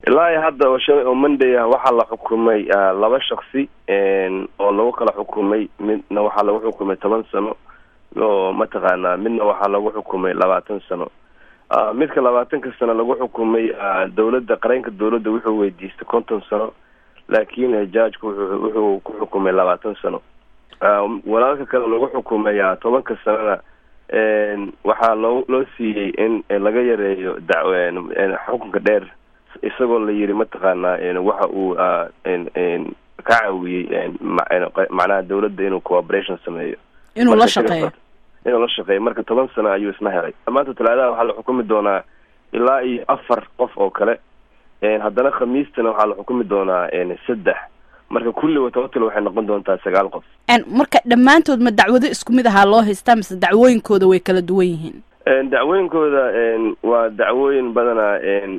ilaa iyo hadda oo shalay oo monday ah waxaa la xukumay laba shaksi oo lagu kala xukumay midna waxaa lagu xukumay toban sano oo mataqaanaa midna waxaa lagu xukumay labaatan sano midka labaatanka sano lagu xukumay dawladda qareenka dawladda wuxuu weydiistay konton sano laakiin judgeka wuxuu wuxuu ku xukumay labaatan sano walaalka kale lagu xukumay tobanka sanona waxaa loo loo siiyey in laga yareeyo da xukunka dheer isagoo la yiri mataqaanaa waxa uu ka caawiyey macnaha dawladda inuu cooperation sameeyo inuu la shaqeeyo inuu la shaqeeyo marka toban sano ayuu isna helay maanta talaadaha waxaa la xukumi doonaa ilaa iyo afar qof oo kale haddana khamiistana waxaa la xukumi doonaa saddex marka kulli tobatal waxay noqon doontaa sagaal qof marka dhammaantood ma dacwado isku mid ahaa loo haystaa mise dacwooyinkooda way kala duwan yihiin dacwooyinkooda waa dacwooyin badanaa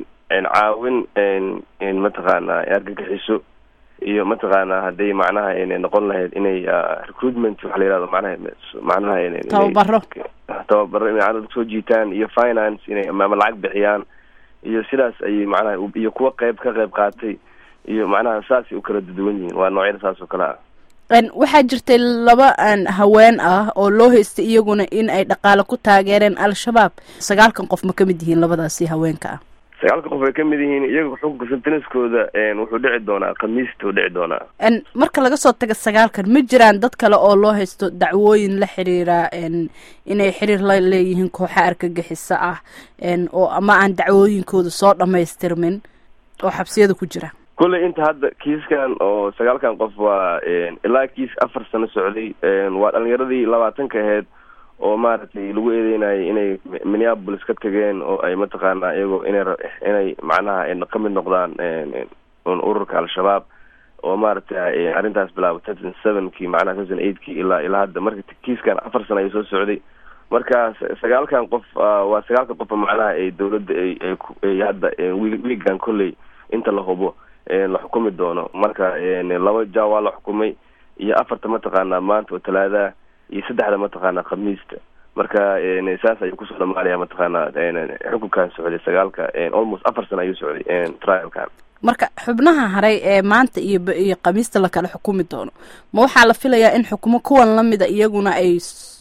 caawin mataqaanaa argagixiso iyo mataqaanaa hadday macnaha noqon lahayd inay recruitment waxa la yihahdo manaha macnaha tababaro tababaro inay soo jiitaan iyo finance inay ama lacag bixiyaan iyo sidaas ayay macnaha iyo kuwa qeyb ka qeyb qaatay iyo macnaha saasay u kala duwan yihiin waa noocyada saas oo kale ah waxaa jirtay laba haween ah oo loo haystay iyaguna in ay dhaqaale ku taageereen al-shabaab sagaalkan qof ma kamid yihiin labadaasi haweenka ah sagaalka qof ay kamid yihiin iyaga xukunka senteniskooda wuxuu dhici doonaa khamiista u dhici doonaa marka laga soo taga sagaalkan ma jiraan dad kale oo loo haysto dacwooyin la xiriira inay xiriir la leeyihiin kooxa argagixisa ah oo ama aan dacwooyinkooda soo dhamaystirmin oo xabsiyada ku jira kulley inta hadda kiiskan oo sagaalkan qof waa ilaa kiis afar sano socday waa dhalinyaradii labaatanka aheyd oo maaragtay lagu eedeynayay inay minneapolis ka tageen oo ay mataqaanaa iyagoo inay inay macnaha ka mid noqdaan ururka al-shabaab oo maaragtay arrintaas bilaaba ten sevenkii macnaha ten eightkii ilaa ilaa hadda marka kiiskan afar sano ayuu soo socday marka sagaalkan qof waa sagaalka qofa macnaha ay dawladda ay ay hadda wiigan kolley inta la hubo la xukumi doono marka laba ja waa la xukumay iyo afarta mataqaanaa maanta oo talaadaha iyo saddexda mataqaanaa khamiista marka saas ayuu kusoo dhamaanaya mataqaanaa xukunkan socday sagaalka almost afar sano ayuu socday trialkan marka xubnaha haray ee maanta iyo iyo khamiista lakala xukumi doono ma waxaa la filayaa in xukumo kuwan lamida iyaguna ay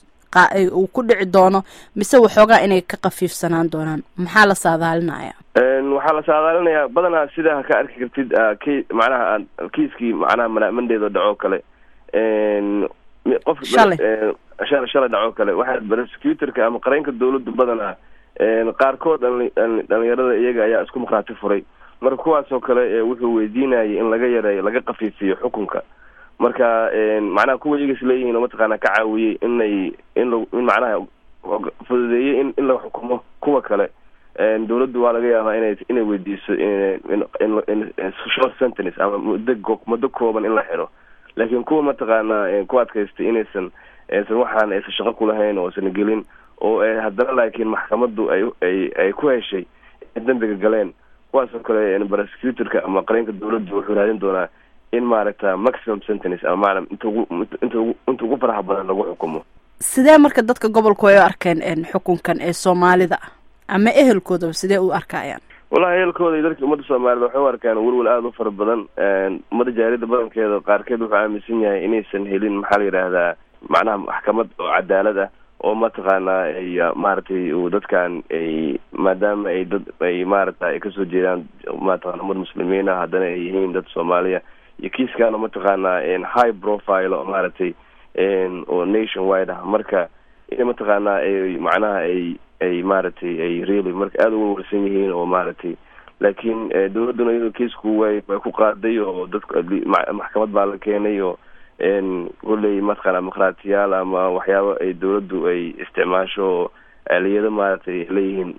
uu ku dhici doono mise waxoogaa inay ka kafiifsanaan doonaan maxaa la saadaalinaya waxaa la saadaalinayaa badanaa sidaa ka arki kartid k macnaha kiiskii macnaha mandeedo dhacoo kale qof shalay shalay shalay dhacoo kale waxaa prosecutorka ama qareenka dawladdu badanaa qaarkood dhalinyarada iyaga ayaa isku markhaati furay marka kuwaas oo kale wuxuu weydiinayay in laga yareeyo laga kafiifiyo xukunka marka macnaha kuwa iyagas leeyihiin oo mataqaana ka caawiyey inay in la in macnaha fududeeyey in in la xukumo kuwa kale dawladdu waa laga yaabaa inay inay weydiiso in short sentence ama muddo muddo kooban in la xiro laakiin kuwa mataqaanaa ku adkaystay inaysan aysan waxaan aysan shaqo kulahayn oo aysan gelin oo haddana laakiin maxkamaddu ay ay ay ku heshay inay dambiga galeen kuwaas oo kale prosecutorka ama qareenka dawladdu wuxuu raadin doonaa in maaragta maximum sentence ama maana inta ugu inta ugu inta ugu faraha badan lagu xukumo sidee marka dadka gobolku ay u arkeen xukunkan ee soomaalida ah ama ehelkoodaba sidee u arkayaan wallahi ehelkooda iyo dadka ummadda soomaalida waxay u arkaan welwel aada u fara badan ummadda jaariyadda badankeeda qaarkeed wuxuu aaminsan yahay inaysan helin maxaa la yidhaahdaa macnaha maxkamad oo cadaalad ah oo mataqaanaa ay maaragtay uu dadkan ay maadaama ay dad ay maaragta ay kasoo jeedaan mataqana ummad muslimiin ah haddana ay yihiin dad soomaaliya iyo kiiskan oo mataqaanaa high profile oo maaragtay oo nation wide ah marka in mataqaanaa ay macnaha ay ay maaragtay ay really marka aada u warwarsan yihiin oo maaragtay laakiin dawladduna iyadoo kiisku way way ku qaaday oo dadku maxkamad baa la keenay oo kolley mataqaana dimuqraatiyaal ama waxyaabo ay dawladdu ay isticmaasho oo aaliyado maaragtay leeyihiin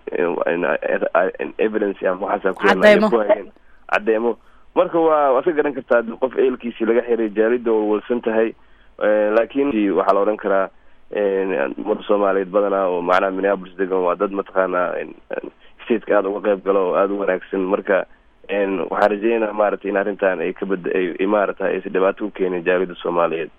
evidence ama waxaasa kuhayeen caddeemo marka waa waad ka garan kartaa qof eelkiisii laga xiray jaalida walwalsan tahay laakiin waxaa la odhan karaa ummadda soomaaliyeed badanaa oo macnaha minneapolis degan waa dad mataqaana stateka aada uga qeyb galo oo aada u wanaagsan marka waxaan rajeynaa maaragtay in arrintan ay kabad ay maaragtay aysan dhibaato u keenin jaalida soomaaliyeed